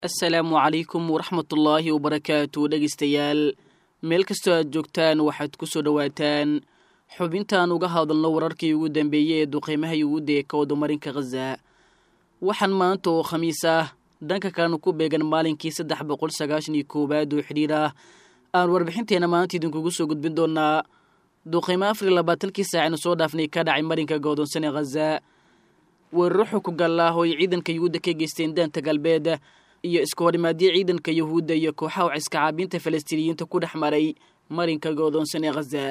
assalaamu calaykum waraxmatullaahi wabarakaatu dhegeystayaal meel kastoo aad joogtaan waxaad ku soo dhowaataan xubintaan uga hadalno wararkii ugu dambeeyey ee duqeymaha yuhuudda ee ka wadamarinka khaza waxaan maanta oo khamiis ah dhanka kalena ku beegan maalinkii saddex boqol sagaashan iyo koowaad oo xidhiir ah aan warbixinteena maanta idinkugu soo gudbin doonaa duqeymo afar iyo labaatankii saacaynu soo dhaafnay ka dhacay marinka godoonsan ee khaza weeraro xukugal ah oo ay ciidanka yuhuudda ka geysteen daanta galbeed iyo isku horimaadyo ciidanka yuhuudda iyo kooxaha waciska caabiinta falastiiniyiinta ku dhex maray marinka goodoonsan ee khaza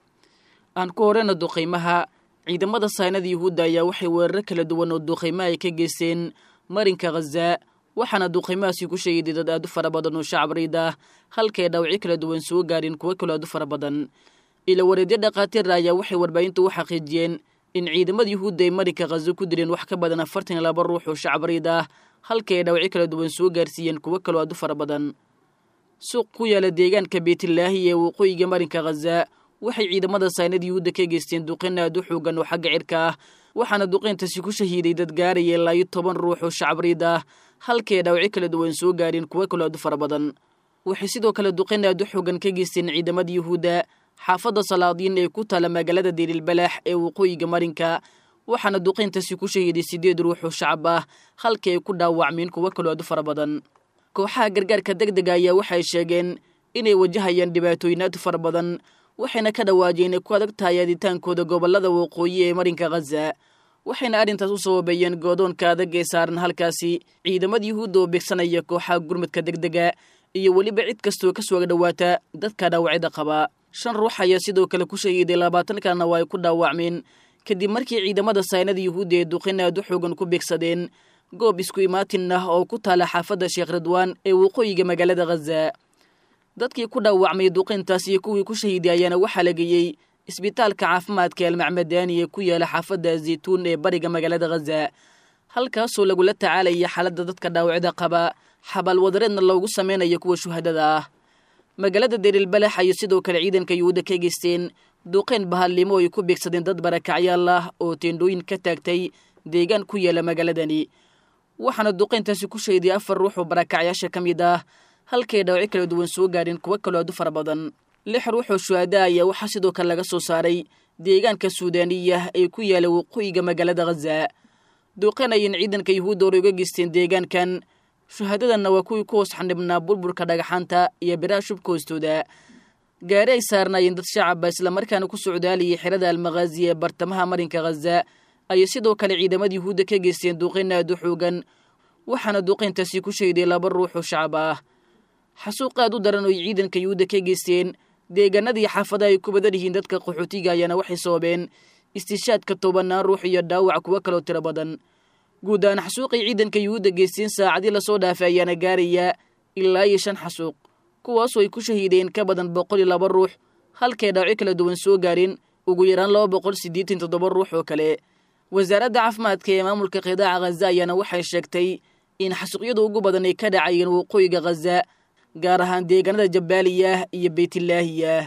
aan ku horeyna duqeymaha ciidamada saynada yuhuudda ayaa waxay weeraro kala duwan oo duqeymaha ay ka geysteen marinka khaza waxaana duqeymahaasi ku sheegay dad aad u fara badan oo shacab riid ah halkay dhaawacyo kala duwan soo gaareen kuwo kaloo aad u fara badan ila wareedyo dhakhaatiir ayaa waxay warbaahinta u xaqiijiyeen in ciidamada yuhuudda ay marinka khaza ku dileen wax ka badan afartan iyo laba ruux oo shacab riid ah halkii ay dhaawacyo kala duwan soo gaarsiiyeen kuwo kaloo aad u fara badan suuq ku yaala deegaanka beytlaahi ee waqooyiga marinka khaza waxay ciidamada saynada yuhuudda ka geysteen duqeyn aad u xoogan oo xagga cirka ah waxaana duqeyntaasi ku shahiiday dad gaaraya ilaa iyo toban ruux oo shacab riid ah halkii ay dhaawacyo kala duwan soo gaareen kuwo kaloo aad u fara badan waxay sidoo kale duqeyn aad u xoogan ka geysteen ciidamada yuhuudda xaafadda salaadiin ee ku taala magaalada dirilbalaax ee waqooyiga marinka waxaana duqeyntaasi ku shahiiday siddeed ruux oo shacab ah halkii ay ku dhaawacmeen kuwo kaloo aad u fara badan kooxaha gargaarka deg dega ayaa waxay sheegeen inay wajahayaan dhibaatooyin aad u fara badan waxayna ka dhawaajeen inay ku adag tahay aaditaankooda gobollada waqooyi ee marinka khaza waxayna arrintaas u sababeeyeen goodoonka adag ee saaran halkaasi ciidamada yuhuudda oo beegsanaya kooxaha gurmadka deg dega iyo weliba cid kastoo ka soo dhowaata dadka dhaawacyada qaba shan ruux ayaa sidoo kale ku shahiiday labaatan kalena waa ay ku dhaawacmeen kadib markii ciidamada saynada yuhuudda ee duqin aad u xoogan ku beegsadeen goob isku imaatin ah oo ku taala xaafadda sheekh ridwaan ee waqooyiga magaalada khaza dadkii ku dhaawacmay duqintaas iyo kuwii ku shahiiday ayaana waxaa la geeyey isbitaalka caafimaadka almacmadaani ee ku yaala xaafadda zaytuun ee bariga magaalada khaza halkaasoo lagula tacaalaya xaaladda dadka dhaawacda qaba xabaal wadareedna loogu samaynayo kuwa shuhadada ah magaalada derilbalax ayay sidoo kale ciidanka yuhuudda ka geysteen duqeyn bahallimo ay ku beegsadeen dad barakacyaal ah oo teendhooyin ka taagtay deegaan ku yaala magaaladani waxaana duqeyntaasi ku shahiday afar ruux oo barakacyaasha ka mid ah halkay dhaawacyo kala duwan soo gaareen kuwo kaloo aad u fara badan lix ruux oo shuhada ayaa waxaa sidoo kale laga soo saaray deegaanka suudaaniya ee ku yaala waqooyiga magaalada khaza duqeyn ayan ciidanka yuhuudda hore uga geysteen deegaankan shuhadadanna waa kuwii ku hoos xanibnaa burburka dhagaxaanta iyo biraha shubka hoostooda gaari ay saarnaayeen dad shacaba islamarkaana ku socdaalayay xerada almakhaazi ee bartamaha marinka khaza ayay sidoo kale ciidamada yuhuudda ka geysteen duqeyn aad u xoogan waxaana duqeyntaasi ku shahiday laba ruux oo shacab ah xasuuq aad u daran oo ay ciidanka yuhuudda ka geysteen deegaanadii xaafadaha ay ku badan yihiin dadka qaxootiga ayaana waxay sababeen istishaadka tobanaan ruux iyo dhaawac kuwo kaloo tiro badan guud ahaan xasuuqay ciidanka yuhuudda geysteen saacadii lasoo dhaafay ayaana gaaraya ilaa iyo shan xasuuq kuwaasoo ay ku shahiideen ka badan boqol iyo laba ruux halkay dhaawacyo kala duwan soo gaareen ugu yaraan laba boqol siddeetan toddoba ruux oo kale wasaaradda caafimaadka ee maamulka qidaaca khaza ayaana waxay sheegtay in xasuuqyada ugu badan ay ka dhacayeen waqooyiga khaza gaar ahaan deegaanada jabaaliyah iyo beytlaahiyah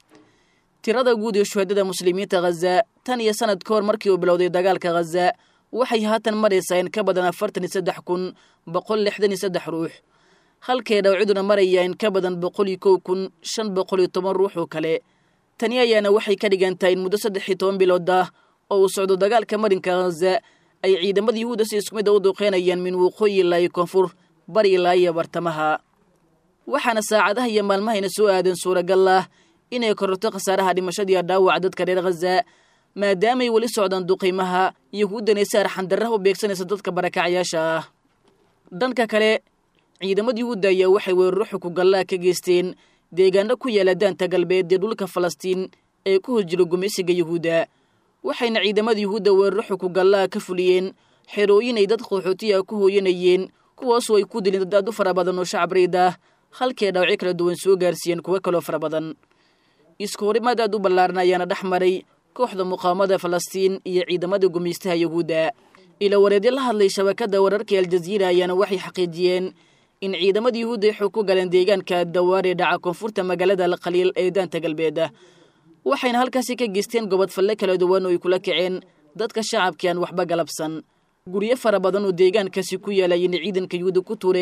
tirada guud ee shuhadada muslimiinta khaza tan iyo sanad ka hor markii uu bilowday dagaalka khaza waxay haatan maraysaa in ka badan afartan iyo saddex kun boqol lixdan iyo saddex ruux halkay dhawciduna maraya in ka badan boqol iyo kow kun shan boqol iyo toban ruux oo kale tani ayaana waxay ka dhigan tahay in muddo saddex iyo toban bilood ah oo uu socdo dagaalka marinka khaza ay ciidamada yuhuudda si isku mid a u duqeynayaan min waqooyi ilaa iyo koonfur bari ilaa iyo bartamaha waxaana saacadaha iyo maalmahayna soo aadan suuragal ah inay kororto khasaaraha dhimashadiiyo dhaawaca dadka reer khaza maadaamay weli socdaan duqeymaha yuhuuddana si arxandarraha u beegsanaysa dadka barakacyaasha ah dhanka kale ciidamada yuhuudda ayaa waxay weeraro xukugallaa ka geysteen deegaano ku yaala daanta galbeed ee dhulka falastiin ee ku hor jira gumaysiga yuhuudda waxayna ciidamada yuhuudda weeraro xukugallaa ka fuliyeen xerooyin ay dad qaxootiya ku hooyanayeen kuwaasoo ay ku dileen dad aad u fara badan oo shacab riid ah halkii dhaawacyo kala duwan soo gaarsiiyeen kuwo kaloo fara badan isku horimaad aad u ballaaran ayaana dhex maray kooxda muqaawamada falastiin iyo ciidamada gumaystaha yuhuudda ila wareedyo la hadlay shabakadda wararka aljaziira ayaana waxay xaqiijiyeen in ciidamada yuhuudda ay xoog ku galeen deegaanka dawaare dhaca koonfurta magaalada alkhaliil ee daanta galbeed waxayna halkaasi ka geysteen gobod falle kala duwan oo ay kula kaceen dadka shacabkii aan waxba galabsan guryo fara badan oo deegaankaasi ku yaalayeen ciidanka yuhuudda ku tuureen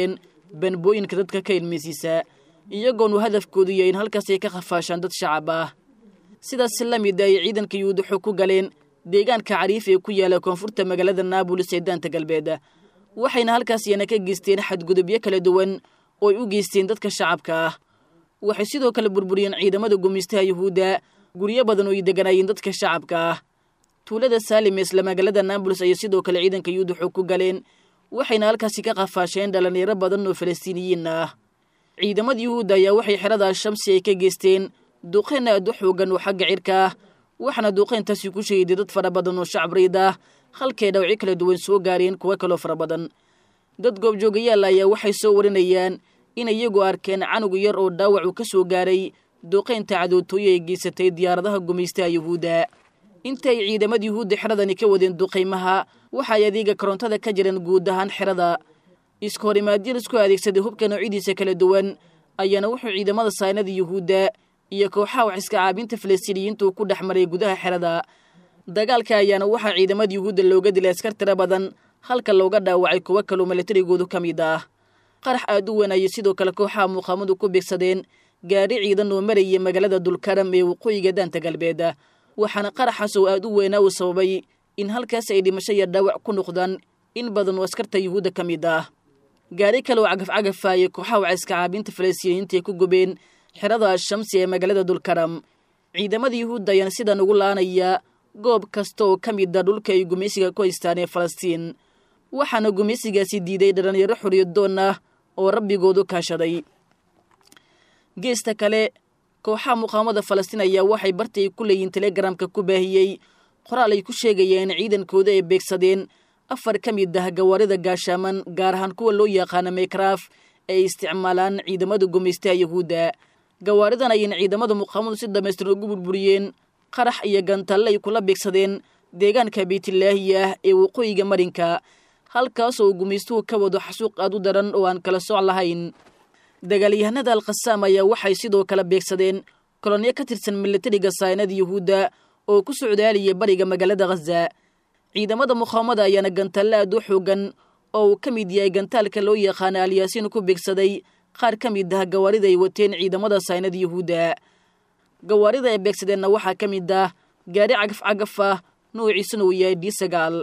banbooyinka dadka ka ilmaysiisa iyagoonu hadafkoodu yahay in halkaas ay ka khafaashaan dad shacab ah sidaas la mid ay ciidanka yuhuud waxay ku galeen deegaanka cariif ee ku yaala koonfurta magaalada naabulis ee daanta galbeed waxayna halkaas iyana ka geysteen xadgudubyo kala duwan oo ay u geysteen dadka shacabka ah waxay sidoo kale burburiyeen ciidamada gumaystaha yuhuudda guryo badan oo ay deganaayeen dadka shacabka ah tuulada saalim ee isla magaalada naabulis ayay sidoo kale ciidanka yuhuud waxay ku galeen waxayna halkaasi ka qafaasheen dhallinyaro badan oo falastiiniyiin ah ciidamada yuhuudda ayaa waxay xerada al-shamsi ay ka geysteen duqeyn aad u xoogan oo xagga cirka ah waxaana duuqeyntaasi ku shahiday dad fara badan oo shacab riid ah halkay dhawci kala duwan soo gaareen kuwo kaloo fara badan dad goobjoogayaal ayaa waxay soo warinayaan in iyagu arkeen canug yar oo dhaawac uu ka soo gaaray duuqeynta cadootooye ay geysatay diyaaradaha gumaystaha yuhuudda inta ay ciidamada yuhuudda xeradani ka wadeen duqaymaha waxaay adeega korontada ka jireen guud ahaan xerada iska horimaadyo isku adeegsaday hubka noocyadiisa kala duwan ayaana wuxuu ciidamada saynada yuhuudda iyo kooxaha wax iska caabinta falastiiniyiintu ku dhex maray gudaha xerada dagaalka ayaana waxaa ciidamada yuhuudda looga dilay askar tiro badan halka looga dhaawacay kuwo kaloo milatarigoodu ka mid ah qarax aad u weyn ayay sidoo kale kooxaha muuqaamadu ku beegsadeen gaadhi ciidan oo marayay magaalada dulkaram ee waqooyiga daanta galbeed waxaana qaraxaas oo aad u weynaa uu sababay in halkaas ay dhimasho iyo dhaawac ku noqdaan in badan oo askarta yuhuudda ka mid ah gaari kale oo cagafcagafa ayay kooxaha waciska caabinta falastiiniyiinta ay ku gubeen xerada al-shamsi ee magaalada dulkaram ciidamada yuhuudda ayaana sidan ugu laanaya goob kasta oo ka mid a dhulka ay gumaysiga ku haystaan ee falastiin waxaana gumaysigaasi diiday dhallinyaro xoriyadoon ah oo rabbigoodu kaashaday geesta kale kooxaha muqaamada falastiin ayaa waxay barti ay ku leeyihiin telegramka ku baahiyey qoraal ay ku sheegayeen ciidankooda ay beegsadeen afar ka mid ah gawaarida gaashaaman gaar ahaan kuwa loo yaqaano meykaraaf ay isticmaalaan ciidamada gumaystaha yuhuudda gawaaridan ayayna ciidamada muqaamadu si dhamaystiran ugu burburiyeen qarax iyo gantalle ay kula beegsadeen deegaanka beytilaahi ah ee waqooyiga marinka halkaas oo gumaystuhu ka wado xasuuq aad u daran oo aan kala soc lahayn dagaalyahanada alkhasaam ayaa waxay sidoo kale beegsadeen kolonyo ka tirsan milatariga saynada yuhuudda oo ku socdaaliyay bariga magaalada khaza ciidamada muqaamada ayaana gantalle aad u xoogan oo uu ka mid yahay gantaalka loo yaqaana alyaasiin ku beegsaday qaar ka mid ah gawaarida ay wateen ciidamada saynada yuhuudda gawaarida ay beegsadeenna waxaa ka mid ah gaari cagaf cagaf ah noociisuna uu yahay d sagaal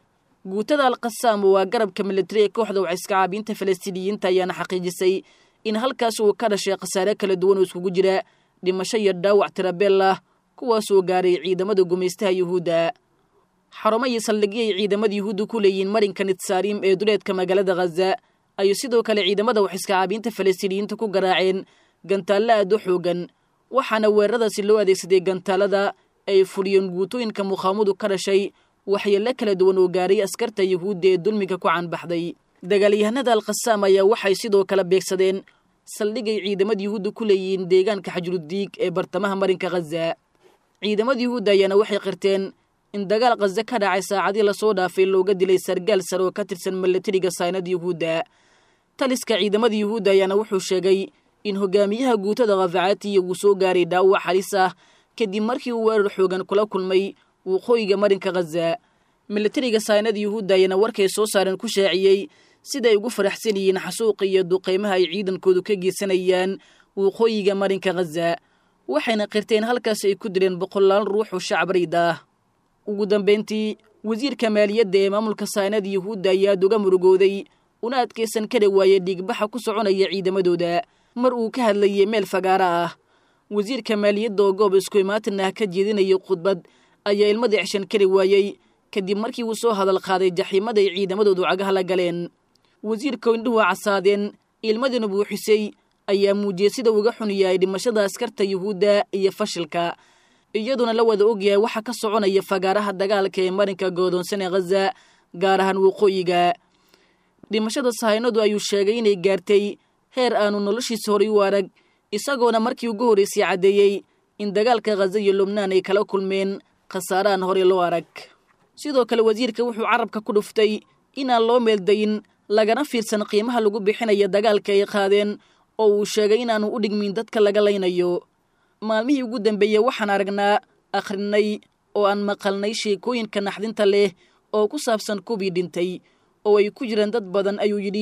guutada alkhasaam waa garabka militari ee kooxda waciska caabinta falastiiniyiinta ayaana xaqiijisay in halkaas uu ka dhashay khasaare kala duwan oo iskugu jira dhimasho iyo dhaawac tirabeel ah kuwaasoo gaaray ciidamada gumaystaha yuhuudda xarumo iyo saldhigyo ay ciidamada yuhuudda ku leeyihiin marinka nitsaarim ee duleedka magaalada khaza ayuu sidoo kale ciidamada waxiska caabiinta falastiiniyiinta ku garaaceen gantaallo aad u xoogan waxaana weeraradaasi loo adeegsaday gantaalada ay fuliyeen guutooyinka muqaamadu ka dhashay waxyeello kala duwan oo gaaray askarta yuhuudda ee dulmiga ku canbaxday dagaalyahanada alkhasaam ayaa waxay sidoo kale beegsadeen saldhigay ciidamada yuhuudda ku leeyihiin deegaanka xajrudiig ee bartamaha marinka khaza ciidamada yuhuudda ayaana waxay qirteen in dagaal khaza ka dhacay saacadii lasoo dhaafay looga dilay sargaal sare oo ka tirsan milatariga saynada yuhuudda taliska ciidamada yuhuudda ayaana wuxuu sheegay in hogaamiyaha guutada khafacaatiya uu soo gaaray dhaawac halis ah kadib markii uu weerar xoogan kula kulmay waqooyiga marinka khaza milatariga saynada yuhuudda ayaana warkay soo saareen ku shaaciyey siday ugu faraxsan yihiin xasuuqa iyo duqaymaha ay ciidankoodu ka geysanayaan waqooyiga marinka khaza waxayna qirteen halkaas ay ku dileen boqolaal ruux oo shacab rayd ah ugu dambayntii wasiirka maaliyadda ee maamulka saynada yuhuudda ayaa aad uga murugooday una adkaysan kari waayey dhiigbaxa ku soconaya ciidamadooda mar uu ka hadlayay meel fagaara ah wasiirka maaliyadda oo goob isku imaatin ah ka jeedinayay khudbad ayaa ilmada ceshan kari waayey kadib markii uu soo hadal qaaday jaxiimada ay ciidamadoodu cagaha la galeen wasiirka indhuhu casaadeen ilmadina buuxisay ayaa muujiyey sida uga xun yahay dhimashada askarta yuhuudda iyo fashilka iyaduna la wada ogyahay waxa ka soconaya fagaaraha dagaalka ee marinka goodoonsan ee khaza gaar ahaan waqooyiga dhimashada sahaynadu ayuu sheegay inay gaartay heer aanu noloshiisa horay u arag isagoona markii ugu horraysay caddeeyey in dagaalka khaza iyo lubnaan ay kala kulmeen khasaarahan horey loo arag sidoo kale wasiirka wuxuu carabka ku dhuftay inaan loo meeldayin lagana fiirsan qiimaha lagu bixinaya dagaalka ay qaadeen oo uu sheegay inaanu u dhigmin dadka laga laynayo maalmihii ugu dambeeyey waxaan aragnaa akhrinay oo aan maqalnay sheekooyinka naxdinta leh oo ku saabsan kubii dhintay oo ay ku jiraan dad badan ayuu yidhi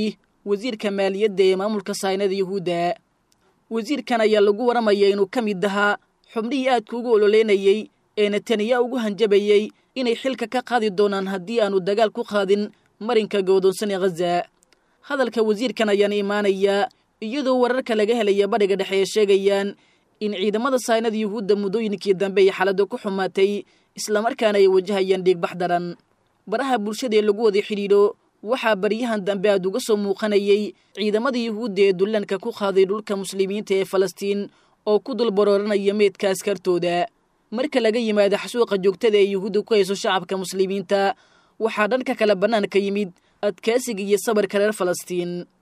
wasiirka maaliyadda ee maamulka saynada yuhuudda wasiirkan ayaa lagu waramaya inuu ka mid ahaa xubnihii aadka ugu ololeynayey ee netaniya ugu hanjabayey inay xilka ka qaadi doonaan haddii aanu dagaal ku qaadin marinka go'doonsan ee khaza hadalka wasiirkan ayaana imaanayaa iyadoo wararka laga helaya badhiga dhexe ee sheegayaan in ciidamada saynada yuhuudda muddooyinkii dambe ay xaaladda ku xumaatay islamarkaana ay wajahayaan dhiigbax daran baraha bulshada ee lagu wada xidhiidho waxaa baryahan dambe aad uga soo muuqanayey ciidamada yuhuudda ee dullaanka ku qaaday dhulka muslimiinta ee falastiin oo ku dul barooranaya meydka askartooda marka laga yimaado xasuuqa joogtada ee yuhuudda ku hayso shacabka muslimiinta waxaa dhanka kale bannaanka yimid adkaasiga iyo sabarka reer falastiin